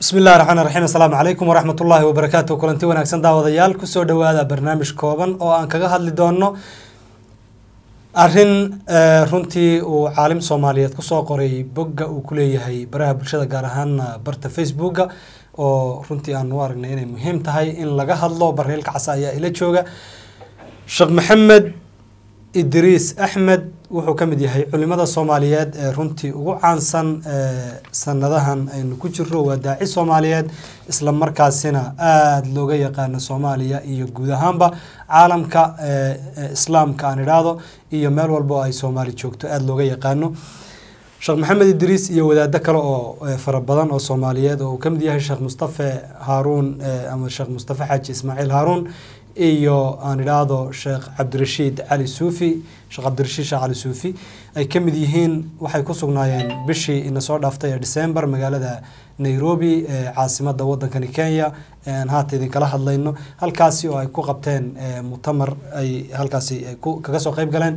bismi illahi raxmaan raxiim assalaamu calaykum waraxmat ullaahi wabarakaatu kulanti wanaagsan daawadayaal kusoo dhowaada barnaamij kooban oo aan kaga hadli doono arrin runtii uu caalim soomaaliyeed kusoo qoray bogga uu ku leeyahay baraha bulshada gaar ahaana barta facebooka oo runtii aan u aragnay inay muhiim tahay in laga hadlo barreelka casa ayaa ila jooga sheekh maxamed idriis axmed wuxuu ka mid yahay culimada soomaaliyeed ee runtii ugu caansan sanadahan aynu ku jiro waa daaci soomaaliyeed isla markaasina aada looga yaqaano soomaaliya iyo guud ahaanba caalamka islaamka aan idhaahdo iyo meel walba oo ay soomaali joogto aada looga yaqaano sheekh maxamed idriis iyo wadaado kale oo fara badan oo soomaaliyeed oo uu ka mid yahay sheekh mustafe haaruun ama sheekh mustafe xaaji ismaaciil haaruun iyo aan idhaahdo sheekh cabdirashiid cali suufi sheekh cabdirashiid sheekh cali suufi ay ka mid yihiin waxay ku sugnaayeen bishii ina soo dhaaftay ee december magaalada nairobi ee caasimada wadankani kenya aan haata idinkala hadlayno halkaasi oo ay ku qabteen mutamar ay halkaasi kaga soo qeyb galeen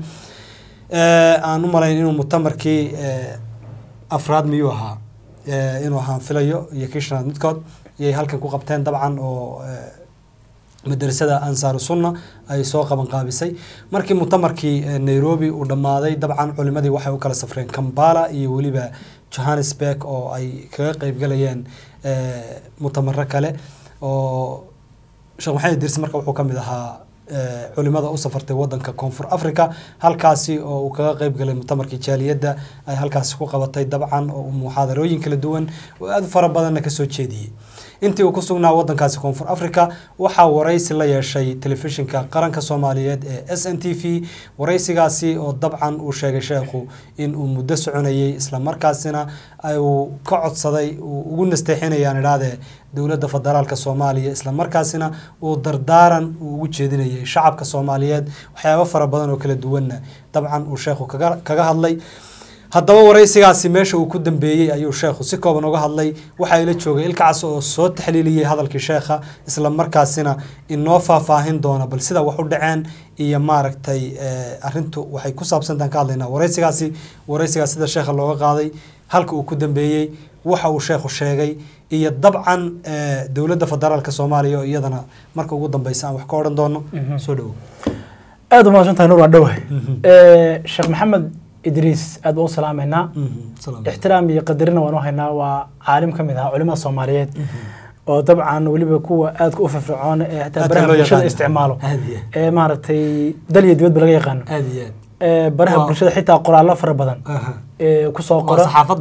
aan u malayn inuu mutamarkii afraad miyuu ahaa inuu ahaan filayo iyo kii shanaad midkood iyay halkan ku qabteen dabcan oo madrasada ansaaru sunna ay soo qaban qaabisay markii mutamarkii nairobi uu dhammaaday dabcan culimadii waxay u kala safreen kambala iyo weliba johannesburg oo ay kaga qeybgalayeen mutamaro kale oo sheekh maxamed dirsi marka wuxuu ka mid ahaa culimada u safartay wadanka koonfur africa halkaasi oo uu kaga qeyb galay mutamarkii jaaliyadda ay halkaasi ku qabatay dabcan oo muxaadarooyin kala duwan oo aada fara badanna kasoo jeediyey intii uu ku sugnaa wadankaasi koonfur africa waxaa waraysi la yeeshay telefishinka qaranka soomaaliyeed ee s n t v waraysigaasi oo dabcan uu sheegay sheekhu in uu muddo soconayey islamarkaasina uu ka codsaday uu ugu nasteexinayaan idhahdee dowladda federaalka soomaaliya islamarkaasina uu dardaaran uu ugu jeedinayay shacabka soomaaliyeed waxyaabo fara badan oo kala duwanna dabcan uu sheekhu kaga kaga hadlay haddaba waraysigaasi meesha uu ku dambeeyey ayuu sheekhu si kooban uga hadlay waxaa ila joogay ilkacas oo soo taxliiliyey hadalkii sheekha isla markaasina inoo faahfaahin doona bal sida wax u dhaceen iyo maaragtay arintu waxay ku saabsantaan ka hadlaynaa waraysigaasi waraysigaas sida sheekha looga qaaday halka uu ku dambeeyey waxa uu sheekhu sheegay iyo dabcan dowladda federaalka soomaaliya oo iyadana marka ugu dambeysa aan wax ka odhan doono soo dhowo aada umahadsantahay nur waa dhowahay sheekh maxamed idriis aad baa u salaameynaa ixtiraam iyo qadarina waan u haynaa waa caalim ka mid ahaa culimada soomaaliyeed oo dabcan weliba kuwa aadka u firfircoon ee xitaa baraha bulshada isticmaalo ee maaragtay dal iyo dibadba laga yaqaano baraha bulshada xitaa qoraallo fara badan kusoo qora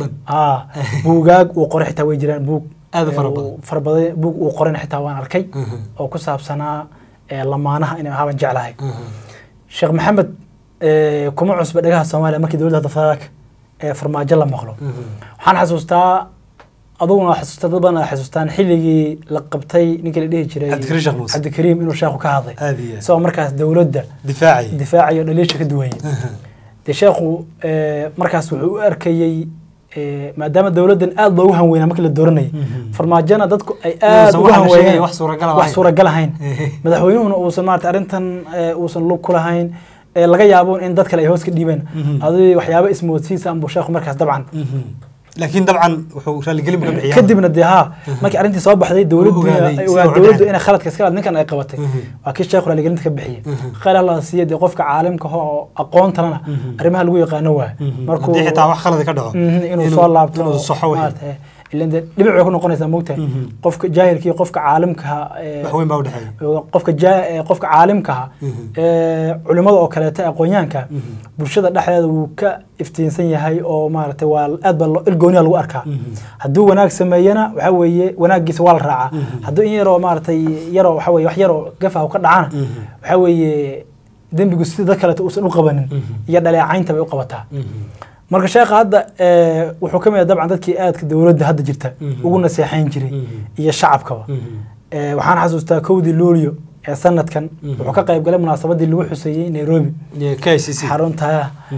buugaag uu qoray xitaa way jiraan buug fara badan buug uu qorayna xitaa waan arkay oo ku saabsanaa lamaanaha inay ahaaban jeclahay sheekh maxamed kuma cusba dhagaha soomaaliya markii dowladda federaalka ee farmaajo la maqlo waxaan xasuustaa aduguna waa xasuustaa dad badan xasuustaan xilligii la qabtay ninkii la dhihi jiray cabdikariim inuu sheekhu ka hadlay isagoo markaas dowladda difaacayo dhaliisha ka duwayay dee sheekhu markaas wuxuu u arkayey maadaama dowladdan aada loogu hanweynaa markii la dooranayay farmaajona dadku ay aada ugu hanweeyeen wax suuragal ahayn madaxweynuhuna uusan maarata arrintan uusan lug ku lahayn laga yaabo in dad kale ay hoos ka dhiibeen adi waxyaaba ismoodsiisa anbuu sheekhu markaas dabcan laakiin dabcan wuxuu raaligelin ka bixiyaa kadibna dee haa markii arrintii soo baxday dowladdu dowladdu inay khaladka iska ninkan ay qabatay waa kii sheekhu raaligelinta ka bixiyey khayr allah siiya dee qofka caalimka oo aqoontalana arrimaha lagu yaqaano waay markuu xitaa wax khalad ka dhaco inuu soo laabto inuu saxo maarata ilan dee dhibic way ku noqonaysaa moogtahay qofka jaahilka iyo qofka caalimkaha wax weyn baa udhexeeya qofka qofka caalimkaha culimada oo kaleeta aqoonyahanka bulshada dhexdeeda wuu ka iftiinsan yahay oo maaragtay waa aad baa ilgooniya lagu arkaa hadduu wanaag sameeyana waxa weeye wanaagiisa waa la raacaa hadduu in yaroo maaragtay yaroo waxa weye wax yaroo gafaha ka dhacana waxa weeye dembigu sida dad kaleeta uusan u qabanin iyo dhaleecaynta bay u qabataa marka sheekha hadda wuxuu ka mid ah dabcan dadkii aadka dowladda hadda jirta ugu naseexayn jiray iyo shacabkaba waxaan xasuustaa kowdii luulyo ee sanadkan wuxuu ka qayb galay munaasabadii lagu xuseeyey nairobi xarunta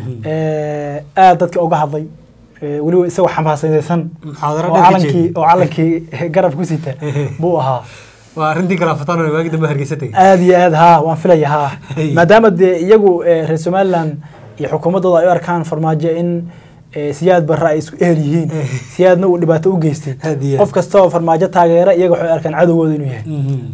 aad dadka uga hadlay weliba isagoo xamaasadaysan oo calankii oo calankii garab ku sita buu ahaa waa arrintii galaafataan waagi dambe hargeysatay aad iyo aad haa waan filaya haa maadaama dee iyagu reer somaliland iyo xukuumaddooda ay u arkaan farmaajo in ee siyaad barra ay isku ehel yihiin Eh. siyaadna uu dhibaato u geystay Aad iyo aad. qof kasta oo farmaajo taageera iyaga waxay arkaan cadowgooda inuu yahay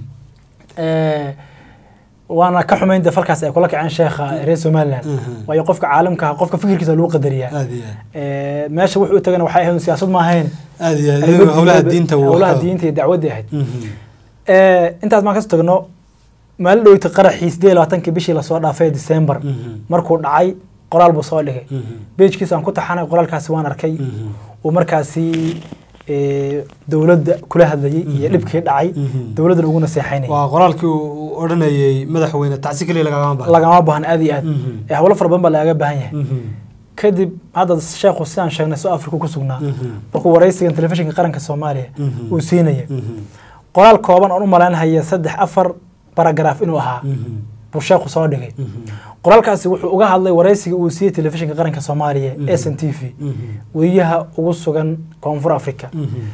Eh, waana ka xumayn de falkaas ay kula kaceen sheekha reer somaliland Mhm. waayo qofka caalamka ah qofka fikirkiisa lagu qadariyaa aad iyo aad Eh, meesha wuxuu u tagana waxay ahayd siyaasad ma ahayn aad iyo aad arrimo iyagu howlaha diineed- diinta wuu howlaha waxaa- diinta iyo dacwadda ahayd Mhm. Eh, intaas maan kasoo tagno maalin dhoweyta qaraxii sideed iyo labaatankii bishii lasoo dhaafay december Mhm. markuu dhacay qoraal buu soo dhigay Mhm. bejkiisa aan ku taxanay qoraalkaasi waan arkay Mhm. uu markaasi eh, dowladda kula hadlayay iyo dhibkii dhacay Mhm. dowladdana ugu naseexaynayay waa qoraalkii uu odhanayay madaxweyne tacsi keliya lagagama baahna lagama baahna aad iyo aad Mhm. Eh, howlo fara badan baa lagaga baahan yahay Mhm. kadib hadda sheekhu sidaan sheegnay soo afrika ku sugnaa Mhm. markuu waraysigan telefishinka qaranka soomaaliya Mhm. uu siinaya Mhm. qoraal kooban oon u malaynhaya saddex afar baragaraaf inuu ahaa Mhm. buu sheekhu soo dhigay Mhm. qoraalkaasi wuxuu uga hadlay waraysigii uu siiyey telefishinka qaranka soomaaliya Mhm. s n t v Mhm. weriyaha ugu sugan koonfur africa Mhm.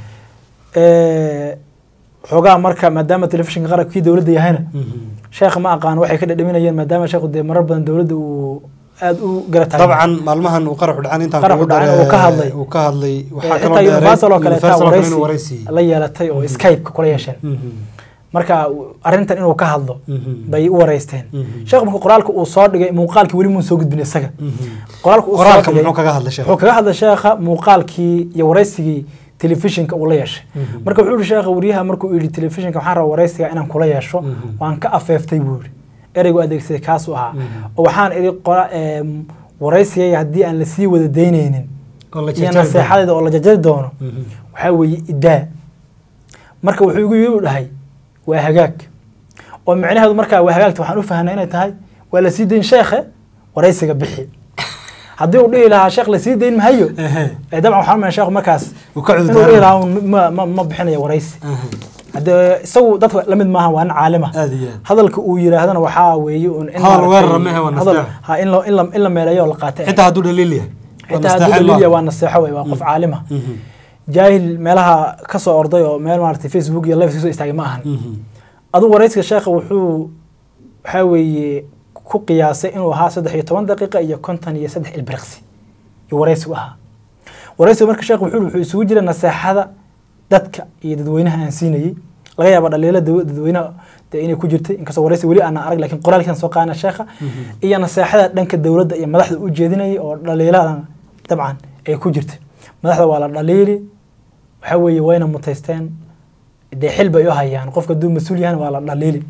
Eh, xoogaa marka maadaama telefishinka qaranka kii dowladda yahayna Mhm. sheekha ma aqaan waxay ka dhadhaminayeen maadaama sheekhu dee marar badan dowladda uu aada u garataay dabcan maalmahan uu qaraxu dhacan intaan Qaraxu kugu dhacan daray- uu ka hadlay. uu ka hadlay waxaa Eh, kaloo xitaa dheereed universal oo kale taa Universal oo kale waraysi inuu waraysi la yeelatay oo skype-ka kula yeesheen Mhm. marka uu- arrintan inuu ka hadlo Mhm. bay u waraysteen Mhm. sheekhu marka qoraalka uu soo dhigay muuqaalkii weli muun soo gudbin isaga Mhm. qoraalka uu soo qoraalka dhigay muxuu kaga hadlay sheekh wuxuu kaga hadlay sheekha muuqaalkii iyo waraysigii telefishinka uu la yeeshay Mhm. marka wuxuu yihi sheekha wariyaha markuu yidhi telefishinka waxaan rabaa waraysiga inaan kula yeesho Mhm. waan ka afeeftay buu yidhi ereygu adeegsaday kaasuu ahaa Mhm. oo waxaan idhi qora- em, waraysigayga haddii aan lasii wada daynaynin oo la iyo jarjari naseexadeeda oo la jajari doono doono. Mhm. waxaa weeye idaa marka wuxuu igu yidhi u dhahay waa hagaag oo micnaheedu markaa waa hagaagta waxaan u fahnay inay tahay waa lasii dayn sheekhe waraysiga bixi haddii uu dhihi lahaa sheekh lasii dayn mahayo Ehe. ee dabcan waxaan umaya sheekhu markaas Uu ka cudur inuu dhihi daaran. lahaa un ma, ma, ma bixinayo waraysi Aha. haddee isagu dadka la mid maaha waa nin caalima aad iyo aad hadalka uu yidhaahdana waxaa weeye un in Hadal maaragtay- weerar ma ahe, waa hadal- nasteex. ha in la- in la- in la meeleeyo oo la qaatay xitaa hadduu dhaliil yahay Waa xitaa hadduu nasteexo daliilya maaha. waa naseexo wey waa qof caalima Mhm. jaahil meelaha ka soo orday oo meel maaragtay facebook iyo live soo istaagay ma ahan Mhm. aduu waraysiga sheekha wuxuu waxaa weeye ku qiyaasay inuu ahaa saddex iyo toban daqiiqa iyo konton iyo saddex ilbiriqsi iyo waraysigu ahaa waraysigu marka sheekh wuxuu wuxuu isugu jira naseexada dadka iyo dadweynaha aan siinayey laga yaaba dhaliila daw- dadweynaha dee inay ku jirtay inkastoo waraysi weli aanan arag lakin qoraalkiisan soo qaadana sheekha iyo naseexada dhanka dowladda iyo madaxda u jeedinayay oo dhaliiladan dabcan ay ku jirtay madaxda waa la dhaliili waxaa weeye wayna mutaysteen dee xil bay u hayaan qofka hadduu mas-uul yahan waa la dhaliili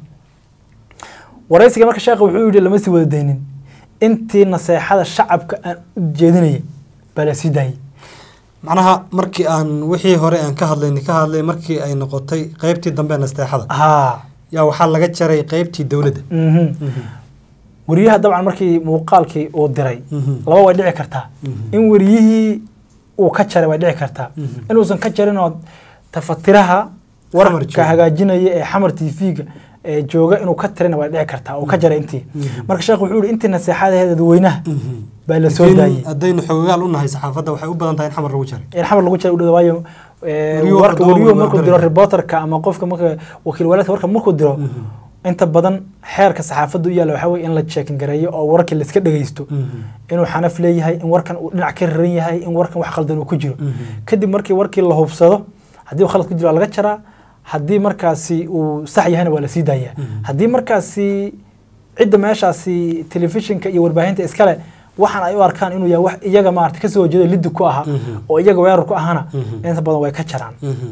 waraysiga marka sheekha wuxuu yidhi lama sii wada daynin intii naseexada shacabka aan u jeedinayay baa la sii daayey macnaha markii aan wixii hore aan ka hadlaynay ka hadlay markii ay noqotay qaybtii dambe nasteexada haa yaa waxaa laga jaray qaybtii dowladda mhm. Mhm. weriyaha dabcan markii muuqaalkii uu diray Mhm. laba way dhici kartaa Mhm. in weriyihii uu ka jaray way dhici kartaa Mhm. inuusan ka jarin oo tafatiraha warka jooga. hagaajinaya ee xamar tv-ga ee jooga inuu ka tirina way dhici kartaa oo ka jaray intii Mhm. marka sheekh wuxuu yihi intii naseexadaheeda dadweynaha Mhm. baa la soo Laakiin daayey haddaynu xoogaal u nahay saxaafadda waxay u badan tahay in xamar lagu jaray in xamar lagu jira u dhawaa waayo eh, Wariyuhu warka hadduu wariyuhu waa markuu diro garanaya. reporterka ama qofka marka wakiil walaadka warka markuu diro Mhm. inta badan xeerka saxaafadda u yaalla waxaa weye in la checkin gareeyo oo warkii la iska dhegeysto Mhm. inuu xanaf leeyahay in warkan uu dhinac ka raran yahay in warkan wax khaldan uu ku jiro Mhm. kadib markii warkii la hubsado haddii uu khalad ku jiro waa laga jaraa haddii markaasi uu sax yahayna waa la sii daayaa Mhm. haddii markaasi cidda meeshaasi telefishinka iyo warbaahinta iskale waxaan ay u arkaan inuu yahay wax iyaga maarata kasoo horjeedo liddi ku aha Mhm. oo iyaga weerar ku ahana Mhm. inta badan way ka jaraan Mhm.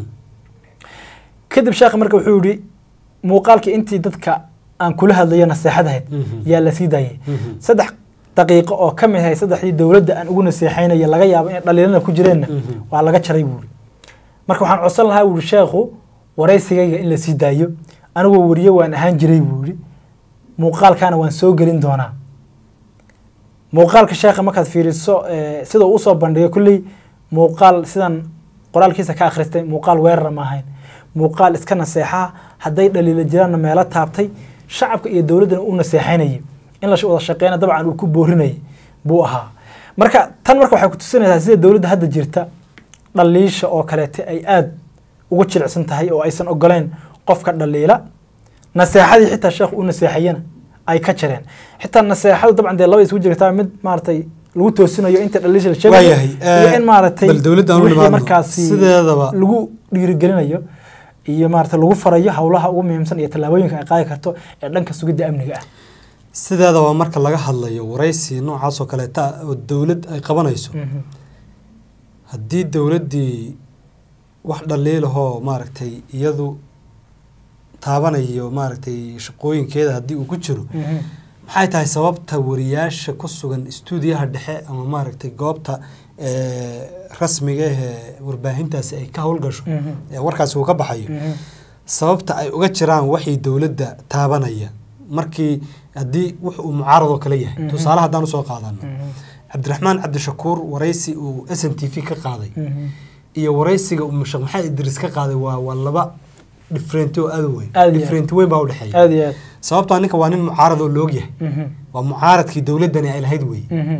kadib sheekha marka wuxuu yihi muuqaalkii intii dadka aan kula hadlayo naseexadahayd Mhm. yaa la sii daayay Mhm. saddex daqiiqo oo ka mid ahay saddexdii dowladda aan ugu naseexaynayo laga yaabo inay dhaliilana ku jireenna Mhm. waa laga jaray buuri marka waxaan codsan lahaa wuuri sheekhu waraysigayga in la sii daayo anigoo weriye waan ahaan jiray buuri muuqaalkaana waan soo gelin doonaa muuqaalka sheekha markaad fiiriso eh, sida uu usoo bandhigay kulley muuqaal sidan qoraalkiisa ka akhristay muuqaal weerara ma ahayn muuqaal iska naseexaa hadday dhaliila jiraanna meelo taabtay shacabka iyo dowladdana u naseexaynayay in la wada shaqeyna dabcan uu ku boorinayay buu ahaa marka tan marka waxay kutusinaysaa sida dowladda hadda jirta dhaliisha oo kaleete ay aad ugu jilicsan tahay oo aysan ogoleyn qofka dhaliila naseexadii xitaa sheekhu u naseexayana ay ka jareen xitaa naseexadu dabcan dee laba isugu jirtaa mid maaragtay lagu toosinayo inta dhaliisha la sheegayo Waayahay, iyo eh, in maaragtay bal dowladda aan u wixii nimaadno. markaasi Sideedaba- lagu dhiirigelinayo iyo maaragtay lagu farayo howlaha ugu muhiimsan iyo tallaabooyinka ay qaadi karto ee dhanka sugidda amniga ah sideedaba marka laga hadlayo waraysi noocaas oo kaleeta ah oo dowlad ay qabanayso Mhm. haddii dowladdii wax dhaliilahoo maaragtay iyadu taabanayo maaragtay shaqooyinkeeda haddii uu ku jiro Mhm. maxay tahay sababta wariyaasha ku sugan istuudiyaha dhexe ama maaragtay goobta ee, rasmiga ah ee warbaahintaasi ay ka howlgasho Mhm. ee warkaasi uu ka baxayo Mhm. sababta ay uga jiraan waxay dowladda taabanaya markii haddii wux uu mucaarad oo kale yahay Mhm. tusaale haddaan usoo qaadano Mhm. cabdiraxmaan cabdishakuur waraysi uu s n t v ka qaaday Mhm. iyo waraysiga uu sheekh maxamed idriis ka qaaday waa waa laba different oo aad u weyn Aad iyo different weyn baa udhexeeya aad iyo aad sababtoo ninka waa nin mucaarad oo loog yahay Mhm. waa mucaaradkii dowladdani ay lahayd weeye Mhm.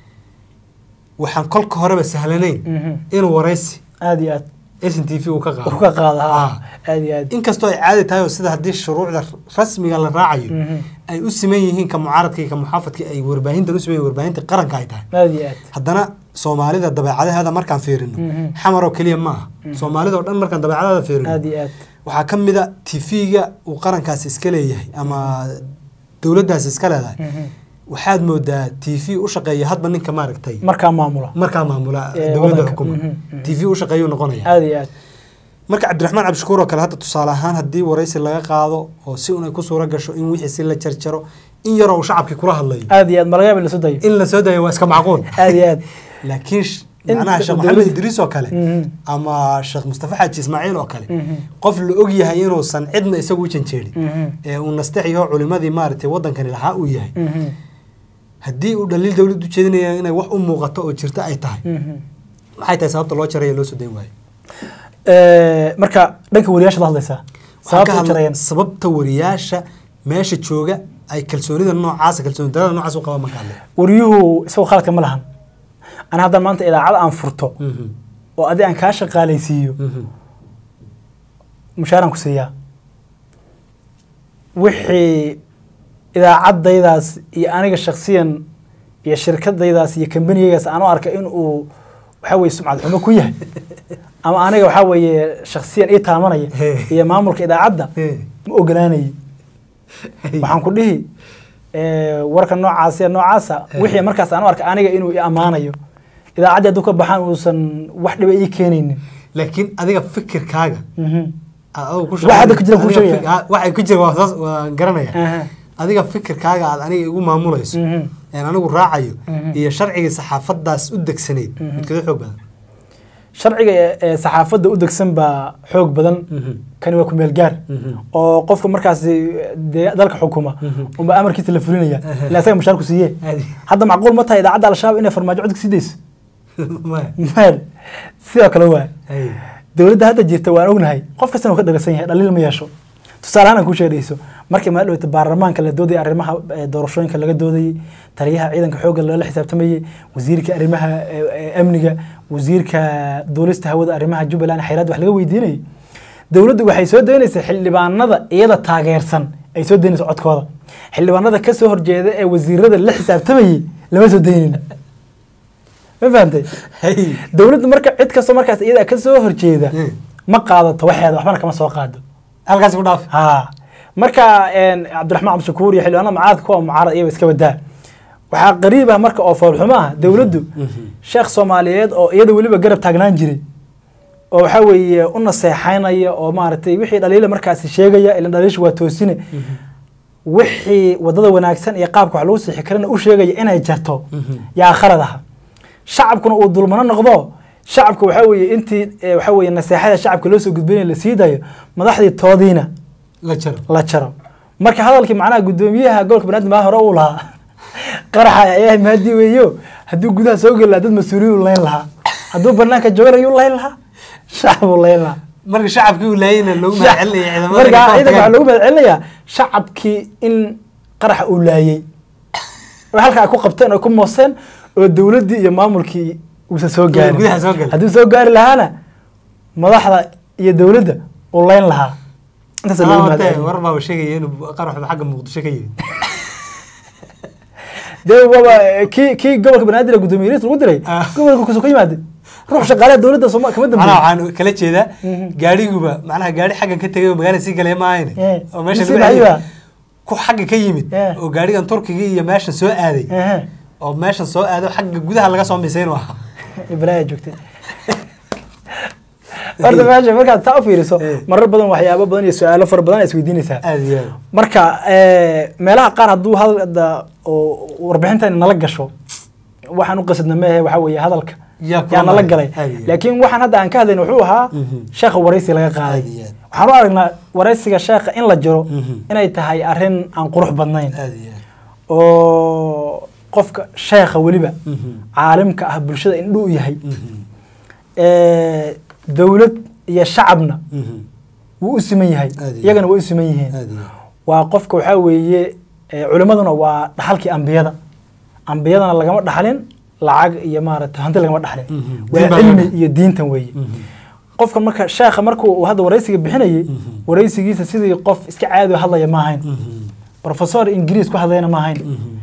waxaan kolka horeba sahlanayn Mhm. inuu waraysi aad iyo aad s n t v uu ka qaado uu ka qaada ha Ah. aad iyo aad inkastoo ay caadi tahay oo sida haddii shuruucda rasmiga la raacayo Mhm. ay u siman yihiin ka mucaaradka iyo ka muxaafadka ay warbaahintan u siman yihiin warbaahinta qaranka ay tahay aad iyo aad haddana soomaalida dabeecadaheeda markaan fiirino Mhm. xamar oo keliya ma aha soomaalida oo dhan markaan dabeecadaheeda fiirino aad iyo aad waxaa ka mid a tv-ga uu qarankaasi iska leeyahay ama dowladdaasi iska leedahay Mhm. waxaad moodaa t v u shaqeeya hadba ninka maaragtay markaa maamula markaa maamula Ee, dowladda wadanka. xukuma Mhm, mhm. t v u shaqeeyuu noqonaya aad iyo aad marka cabdiraxmaan cabdishakuur oo kale hadda tusaale ahaan haddii waraysi laga qaado oo si un ay ku suura gasho in wixii si la jarjaro in yaroo uu shacabkii kula hadlayo aad iyo aad malagaaba la soo dayo in la soo dayo waa iska macquul aad iyo aad laakiin sh- In macnaha sheekh dowladda- maxamed idriis oo kale Mhm. ama sheekh mustafa xaaji ismaaciil oo kale Mhm. qof la og yahay inuusan cidna isagu u janjeerin Mhm. ee uu nastexiyo culimadii maaragtay wadankani lahaa uu yahay Mhm. haddii uu dhaliil dowladdu jeedinaya inay wax u muuqato oo jirta ay tahay Mhm. maxay tahay sababta loo jaraya loo soo dayn waayo Eh, marka dhanka wariyaasha la hadlaysaa Waxaan ka sababta u hadla- jarayaan sababta wariyaasha meesha jooga ay kalsoonida noocaasa kalsooni darada noocaas u qabaan marka hadle wariyuhu isagoo khaladka ma lahan ana hadda maanta idaacad aan furto oo adi aan kaa shaqaalaysiiyo mushaaraan ku siiyaa wixii idaacadaydaas iyo aniga shaksiyan iyo shirkadaydaas iyo kambanigaygaas aan u arka in uu waxa weye sumcad xumo ku yahay ama aniga waxa weeye shaksiyan ii taamanaya iyo maamulka idaacadda ma ogolaanayay waxaan ku dhihi eh, warka noocaas ee noocaasa wixii markaas aan u arka aniga inuu i ammaanayo idaacaddii hadduu ka baxaan uusan wax dhiba ii keenaynin laakiin adiga fikirkaaga Mhm. aad adigu ku Waxa hadda ku jira kuu adiga sheegaya. fik- ah, waxa ku jira waa saas waan garanaya Aha. adiga fikirkaaga aad aniga igu maamulayso Mhm. een anigu raacayo Mhm. iyo sharcigii saxaafadaas u degsanayd midkada xoog badan sharciga ee- ee saxaafadda u degsan baa xoog badan kani waa ku meel gaar Mhm. oo qofka markaasi dee dalka xukuma Mhm. unba amarkiisa la fulinaya Aha. ila asaga mushaar ku siiye Adi. hadda macquul ma tahay idaacadda al-shabaab inay farmaajo codka sii dayso Maya. meel sidoo kale waa Hay. dowladda hadda jirta waan ognahay qof kastana uu ka dhagaysan yahay dhaliil ma yeesho tusaale ahaan aan kuu sheegayso markii maa dhaweyta baarlamaanka la doodayay arrimaha eh, doorashooyinka laga doodayey taliyaha ciidanka xoogga loola xisaabtamayey wasiirka arrimaha eh, eh, amniga wasiirka duulista hawada arrimaha jubbaland xayraad wax laga weydiinayay dowladdu waxay soo daynaysay xildhibaanada iyada taageersan ay soo daynayso codkooda xildhibaanada ka soo horjeeda ee wasiirada la xisaabtamayey lama soo daynin ma fahantay Hay. dowladdu marka cid kastoo markaas iyada ka soo horjeeda Mm. ma qaadato waxeeda waxbana kama soo qaado halkaas ku dhaaf ha marka een, cabdiraxmaan cabdishakuur iyo xildhibaanada mucaaradka kuwa mucaarad iyaba iska badaa waxaa qariib ah marka oo foolxumo ah dowladdu sheekh soomaaliyeed oo iyada weliba garab taagnaan jiray oo waxaa weeye u naseexaynaya oo maaragtay wixii dhaliila markaasi sheegaya ilan dhaliisha waa toosine wixii wadada wanaagsan iyo qaabka wax lagu sixi karana u sheegaya inay jarto yaa khalad aha shacabkuna uu dulmano noqdo shacabka waxaa weeye intii eh, waxaa weeye naseexada shacabka loo soo gudbinaya la sii dayo madaxdii toodiina la jaro la jaro marka hadalkii macnaha guddoomiyaha gobolka banaadir maa hore uu lahaa qaraxa ayaa maadi weeyo hadduu gudaha soo geli lahaa dad mas-uuliyin layn lahaa hadduu banaanka joogana yuu layn lahaa shacbuu layn lahaa marka shacabkii uu laayayna loogu mahadcelinaya ciidamada marka ka ciidanka waxaa hortagaan. loogu mahadcelinayaa shacabkii in qaraxa uu laayey oo halka ay ku qabteen oo ku mooseen oo dowladdii iyo maamulkii uusan soo gaarin gudaha soo galin. hadduu soo gaari lahaana madaxda iyo dowladda uu layn lahaa intaas loogu Ah, wate, mahadcelinayaa war baa sheegaya inuu qaraxda xagga muqdisho ka yimid dee waaba kii kii gobolka banaadir ee guddoomiye lagu diray Ah. gobolka kusoo ka yimaade ruux shaqaalaha dowladda sooma kama macnaha dambeeyo waxaan kala jeedaa gaadhiguba macnaha gaadhi xaggan ka tegay oo magaalada sii galay maahayn Eh, oo meesha mise lagu maxay celiyay. baa? ku xagga ka yimid Eh. oo gaadhigan turkiga iyo meeshan soo aaday Ehe. oo meeshan soo aaday oo xagga gudaha laga soo misay inuu ahaa ibraahim joogtay horta meesha markaad saa u fiiriso Eh. marar badan waxyaabo badan iyo su-aalo fara badan ay isweydiinaysaa aad iyo aad marka eh, meelaha qaar hadduu hadda oo warbixintan nala gasho waxaan u qasadna meehe waxaa weeye hadalka Yaa kula yaa nala maray. galay Aad iyo aad. laakiin waxaan hadda aan ka hadlayna wuxuu ahaa Mhm. sheekha waraysi laga qaaday Aad iyo aad. waxaan u aragnaa waraysiga sheekha in la jiro Mhm. inay tahay arrin aan qurux badnayn aad iyo aad oo qofka sheekha weliba Mhm. caalimka ah bulshada indhuu yahay Mhm. Eh, dowlad iyo shacabna Mhm. wuu u siman yahay Aad iyo iyagana way u siman yihiin aad iyo aad waa qofka waxaa weeye eh, culimmaduna waa dhaxalkii ambiyada ambiyadana lagama dhaxlin lacag iyo maaragtay hanti lagama dhaxlin Mhm. Diin waa baa cilmi laga- iyo diintan weeye Mhm. qofka marka sheekha markuu uu hadda waraysiga bixinayay Mhm. waraysigiisa sidii qof iska caadi u hadlaya ma ahayn Mhm. professor ingiriis ku hadlayana ma ahayn Mhm.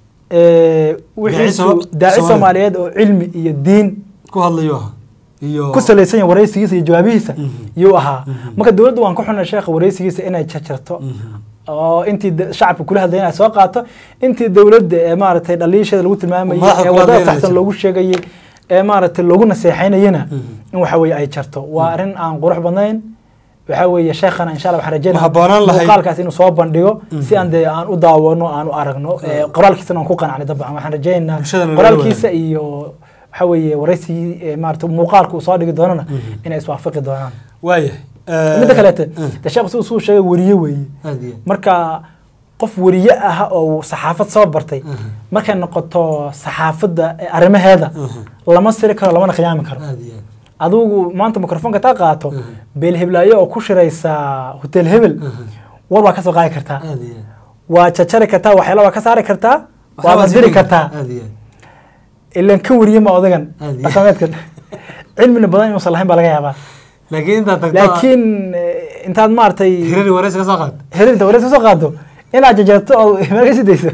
Eh, Daaci wixiisu Soo- daaci Soomaali. soomaaliyeed oo cilmi iyo diin ku hadlayo ahaa iyo ku salaysan yahay waraysigiisa iyo jawaabihiisa Mhm. yuu ahaa Mhm. marka dowladdu waan ka xunay sheekha waraysigiisa inay jarjarto Mhm. oo intii da- shacabka kula hadlayay ay soo qaato intii dowladda ee maaragtay dhaliisheeda lagu tilmaamayay Madaxda ee kula wadada hadlayna saxsan jirto. loogu sheegayay ee maaragtay loogu naseexaynayana Mhm. in waxa weeye ay jarto waa arrin aan qurux badnayn waxa weeye sheekhana insha allah waxaan Ma habboonaan rajeynaa lahayd- muuqaalkaas inuu soo bandhigo Mhm. si aan dee aan u daawano aan u aragno ee, qoraalkiisana aan ku qanacnay dabcan waxaan rajeynaynaa Bulshadana lala qoraalkiisa iyo waxa weeye waraysigii ee, maaragtay muuqaalka uu soo dhigi doonana Mhm. inay iswaafaqi doonaan waayahay Eh, midda kaleete eh, de sheekhu siduu suu sheegay weriye weeye aad iyo aad marka qof weriye ah oo saxaafad soo bartay Mhm. markay noqoto saxaafadda ee arrimaheeda Mhm. lama siri karo lamana khiyaami karo aad iyo aad adigu maanta mikrofoonka taa qaato Mhm. beel heblaayo oo ku shiraysa hotel hebel Mhm. war waa ka soo qaadi kartaa aad iyo aad waa jajari kartaa waxyaala waa ka saari kartaa Waxaa waa waa madiri sii kartaa aad iyo aad ilan ka weriye ma odagan Aad iyo- dhaqameedkan cilmina badan inuusan lahayn baa laga yaabaa laakiin intaad tagto laakiin eh, intaad maaragtay hirari waraysi ka soo qaad herinta wareysa soo qaado inaad jajarto oo meel ka sidayso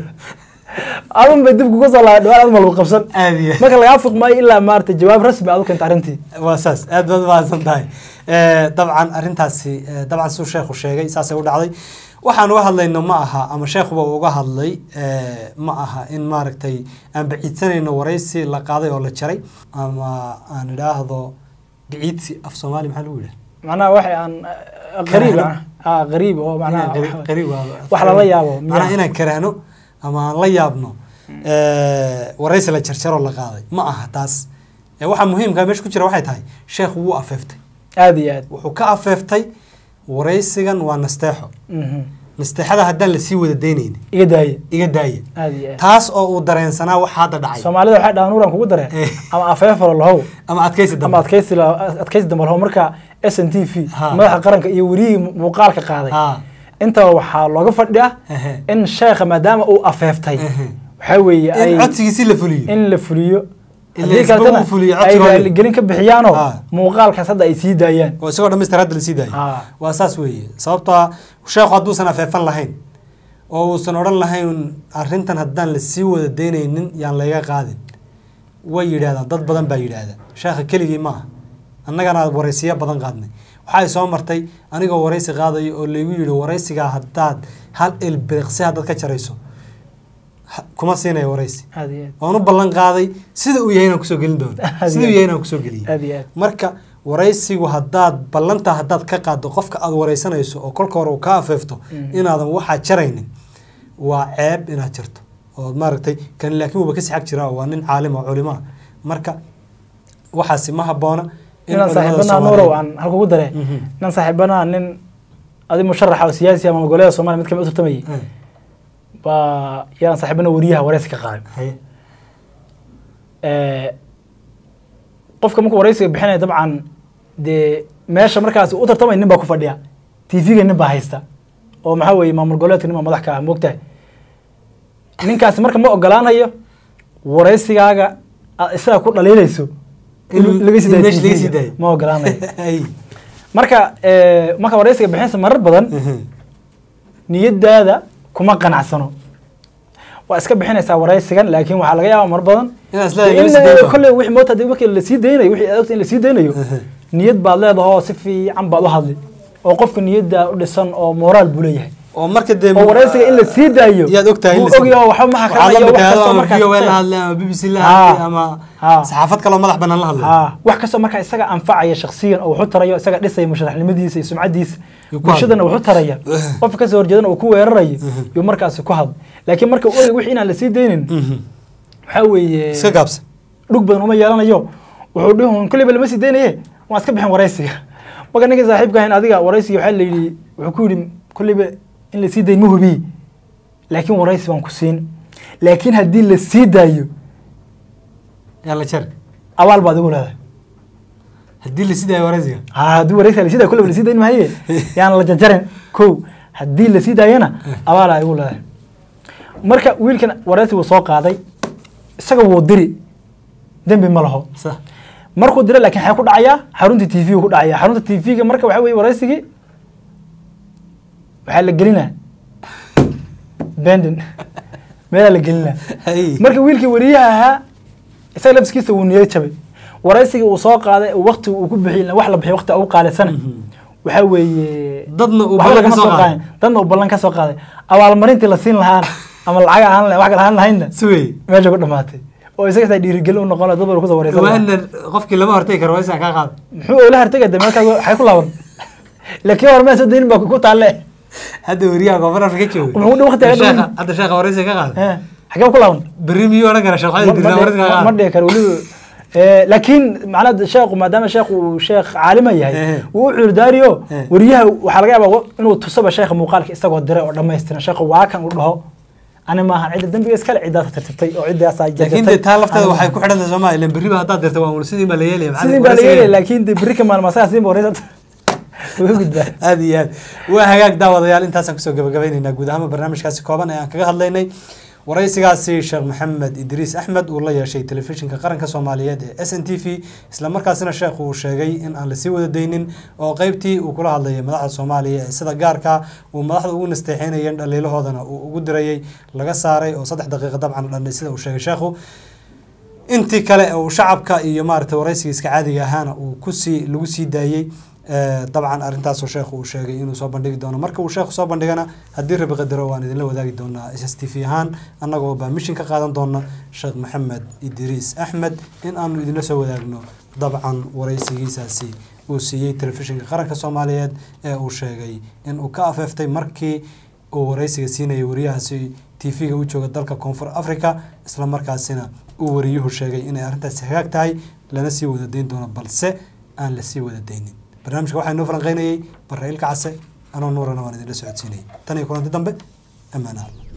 adun bay dib kuga soo laaba dhawaan adma lagu qabsan aad iyo aad marka lagaa fuq maayo ilaa maarata jawaab rasmi aad u keenta arrintii waa saas aad baad mahadsan tahay Eh, dabcan arrintaasi eh, dabcan suu sheekhu sheegay saasay u dhacday waxaan uga hadlayno ma aha ama sheekhuba uu uga hadlay eh, ma aha in maaragtay aan baciidsanayno waraysi la qaaday oo la jaray ama aan idhaahdo biciidsi af soomaali maxaa lagu yidhaha macnaha waxay aan eh, qariib Karaahno. ah qariib oo macnaha Inaan qari- qariib waa- wax lala yaabo miyaa? macnaha inaan karaahno ama aan la yaabno eh, waraysi la jarjaroo la qaaday ma aha taas Eh, waxaa muhiimka meesha ku jira waxay tahay sheekhu wuu afeeftay aad iyo aad wuxuu ka afeeftay waraysigan waa nasteexo Mhm. nasteexada haddaan lasii wada daynayni iga daaye iga daaya aad iyo aad taas oo uu dareensanaa waxa hadda dhacay soomaalida waxay dhahaan nuuran kugu dareen Eh. ama afeefalo lahow ama adkaysi ama dambe adkaysi la- adkaysi dambe lahow marka s n t v Ha. madaxa qaranka iyo werihii muuqaalka qaaday Ha. intaba waxaa looga fadhiya Ehe. in sheekha maadaama uu afeeftay Ehe. waxaa weeye ay in codsigiisi la fuliyo in la fuliyo In haddii la isba kaletana uu fuliyo ay codsigooda. raaligelin ka bixiyaanoo Ha. muuqaalkaas hadda ay sii daayaan oo isagoo dhamaystir hadda lasii daayo Ha. waa saas weeye sababtoo ah sheekhu hadduusan afeefan lahayn oo uusan odhan lahayn arrintan haddaan lasii wada daynaynin yaan layga qaadin way yidhahdaan dad badan baa yidhaahda sheekha keligii ma aha annagana waraysiyo badan qaadnay waxaa soo martay anigoo waraysi qaadayo oo laygu yidhi waraysigaa haddaad hal ilbiriqsi haddaad ka jarayso ha- kuma siinaya waraysi aad iyo waan u ballan qaaday sida uu yahay inaan kusoo gelin doono Aad sida uu iyo yahay inaan kusoo geliyay aad iyo aad marka waraysigu haddaad ballanta haddaad ka qaaddo qofka aad waraysanayso oo kolka hore uu ka afeefto Mhm. inaadan waxaa jaraynin waa ceeb inaad jarto oo maaragtay kan laakiin wuuba kasii xag jira oo waa nin caalim oo culimo ah marka waxaasi ma habboona in inaan culimada saaxiibanaa Soomaaliyeed- nuurow aan halka ugu dare Mhm. inaan saaxiibanaa nin adi musharaxa oo siyaasi ama goboleeda soomaaliya mid kamid u tartamayay Eh, baa yaan saaxiibana wariyaha waraysi ka qaaday haye. Eh, qofka markuu waraysiga bixinaya dabcan dee meesha markaas u tartamay nin baa ku fadhiya tv-ga nin baa haysta oo maxaa weeye maamul goboleedka nin baa madax ka ah moogtahay ninkaasi marka ma ogolaanayo waraysigaaga aad isaga ku dhaliilayso in In- laga sii in daayo meesha laga TV-ga. sii daayo. ma ogolaanayo Haye. marka eh, marka waraysiga bixinaysa marar badan Mhm. niyadaada kuma qanacsano waa iska bixinaysaa waraysigan laakiin waxaa laga yaabaa mar badan Inaad is dee leedahay in lama sii dayn kolley wixii moota hadii markii la sii daynayo wixii aad ogta in la sii daynayo niyad baad leedahoo si fiican baad u hadli oo qofka niyadda u dhisan oo moraal buu leeyahay oo marka dee oo waraysiga in la sii daayo yaad ogtahay in wuu la sii- ogyahay oo waxba ma waxaad la xakamanayo wax mid tahay kastoo ama markaas VOA la hadlay ama BBC la Haa. hadlay ama Haa. saxaafad kaloo madax banaan la hadlay haa wax kastoo markaa isaga anfacaya shakhsiyan oo wuxu tarayo isaga dhisaya musharaxnimadiisa iyo sumcadiisa Yuu ku bulshadana wuxu taraya qofka kasoo horjeedana uu ku weerarayo yuu markaasi ku hadla laakiin marka uu ogay wixii inaan la sii daynin waxaa weeye iska gaabsan dhug badan uma yeelanayo wuxuu dhihi un kolleyba lama sii daynaye waan iska bixin waraysiga marka ninka saaxiibka ahayn adiga waraysiga waxaa la yidhi wuxuu ku yidhi kolleyba in la sii dayn ma hubiye laakiin waraysi baan ku siin laakiin haddii la sii daayo yaa la jar abaal baad igu leedahay haddii la sidaayo waraysiga haa haddii waraysiga lasii daayo kolleyba lasii dayn maaye yaan la jarjarin kow haddii lasii daayana abaalaa igu leedahay marka wiilkan waraysi wuu soo qaaday isaga wuu diri dembi ma laho sax markuu diro laakiin waxay ku dhacayaa xarunta t v ku dhacaya xarunta t v-ga marka waxa weye waraysigii waxaa la gelinaa bendin meelaa la gelinaa Hay. marka wiilkii wariyaha ahaa isaga lafskiisa wuu niyad jabay waraysigii uu soo qaaday waqti uu ku bixiyay wax la bixiy waqti ugu qaalisana waxaa weeye Dadna uu waxba ballan ka lagama soo qaaday. qaadin. dadna uu ballan ka soo qaaday abaalmarintii la siin lahaan ama lacag ahaan lahayn wax kale ahaan lahaynna suwey meesha ku dhamaatay oo isaga xitaa dhiirigelin u noqon dad baa kusoo wareysan lahaa. waana qofkii lama hortagi karo waraysiga kaa qaada muxuu oola hartagay de meelkaas waxay ku laaban laakiin hore maa soo daynin baa ku taalle hadda weriyaha koonfur afrika jooga Wuxuu dhow waqtiga Sheekha- dhow. hadda sheekha waraysiga ka qaada Eh, xagee ku laaban berri miyuu odhan kara sharxada dirna waraysiga ka ma qaada dhihi karo weliba Eh, laakiin macnaha sheekhu maadaama sheekhu uu sheekh caalima yahay Eh. wuu u cuurdaariyo Eh. wariyaha waxaa laga yaabaa inuu tusaba sheekha muuqaalka isagoo diray oo dhammaystiran sheekhu waa kan uu dhaho ani maahan cidda dembiga iskale ciddaasa tirtirtay oo ciddaasaa laakiin dee taa lafteeda waxay ku xidhan tahay soomaa ilan berriba haddaad dirta waa un sidii baa la yeelaya maxaa sidii baa la waraysiga- yeelaya laakiin de berri ka maalmasaha sidii wareysa uga gudbaa aad iyo aad waa hagaag daawadayaal intaasaan kusoo gabagabaynaynaa guud ahaanba barnaamijkaasi kooban ee aan kaga hadlaynay waraysigaasi sheekh maxamed idriis axmed uu la yeeshay telefishinka qaranka soomaaliyeed ee s n t v islamarkaasina sheekhu uu sheegay in aan lasii wada daynin oo qeybtii uu kula hadlayay madaxda soomaaliya ee sida gaarka uu madaxda ugu nasteexeynayeen dhaliilahoodana uu ugu dirayay laga saaray oo saddex daqiiqa dabcan dhanay sida uu sheegay sheekhu intii kale uu shacabka iyo maaragtay waraysigiiska caadiga ahaana uu kusii lagu sii daayey Eh, dabcan arrintaasoo sheekhu uu sheegay inuu soo bandhigi doono marka uu sheekhu soo bandhigana haddii rabi qadaro waan idinla wadaagi doonaa s s t v ahaan annagoo baa mishin ka qaadan doona sheekh maxamed idriis axmed in aanu idinla soo wadaagno dabcan waraysigiisaasi uu siiyey telefishinka qaranka soomaaliyeed ee uu sheegay in uu ka afeeftay markii uu waraysiga siinayay wariyahaasi t v-ga u jooga dalka koonfur africa islamarkaasina uu wariyuhu sheegay inay arrintaasi hagaag tahay lana sii wada dayn doono balse aan la sii wada daynin barnaamijka waxaa inoo falanqeynayay barra ilka case anoo nuurana waan idinla socodsiinayay tan iyo kulanti dambe ammaan alla